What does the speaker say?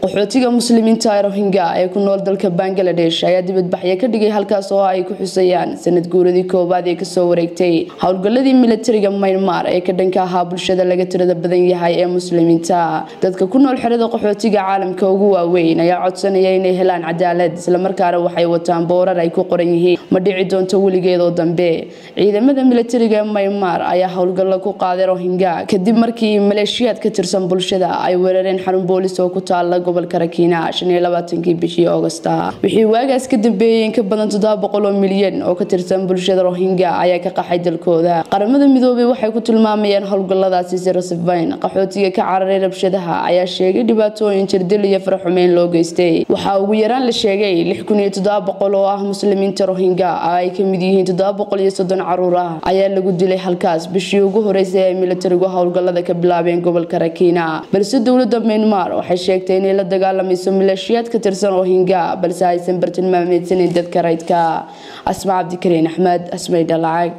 qaxootiga muslimiinta ee rohingya ee ku nool dalka bangaladesh ayaa dibadbaxyo ka dhigay halkaas oo ay ku xusayaan sanad guuradii koowaad ee kasoo wareegtay howlgaladii milatariga maynmar ee ka dhanka ahaa bulshada laga tirada badan yahay ee muslimiinta dadka ku nool xerada qaxootiga caalamka ugu waaweyn ayaa codsanaya inay helaan cadaalad islamarkaana waxay wataan boorar ay ku qoran yihiin ma dhici doonto weligeedoo dambe ciidamada milatariga ee maynmar ayaa howlgallo ku qaaday rohingya kadib markii maleeshiyaad ka tirsan bulshada ay weerareen xarun boolis oo ku taala gobolka rakiina kii bishii augusta wixii waagaas ka dambeeyey in ka badan oo milyan oo ka tirsan bulshada rohingya ayaa ka qaxay dalkooda qaramada midoobay waxay ku tilmaamayeen howlgaladaasi si rasifayn qaxootiga ka cararay rabshadaha ayaa sheegay dhibaatooyin jirdil iyo faraxumeyn loo geystay waxaa ugu yaraan la sheegay oo ah muslimiinta rohingya ay kamid yihiin caruur ah ayaa lagu dilay halkaas bishii ugu horeysay ay milatarigu howlgalada ka bilaabeen gobolka rakiina balse dowlada maynmar waxay sheegtay inay la dagaalamayso maleeshiyaad ka tirsan rohingya balse aysan bartilmaameedsanin dadka raydka asma cabdikariin axmed asmaydha lacag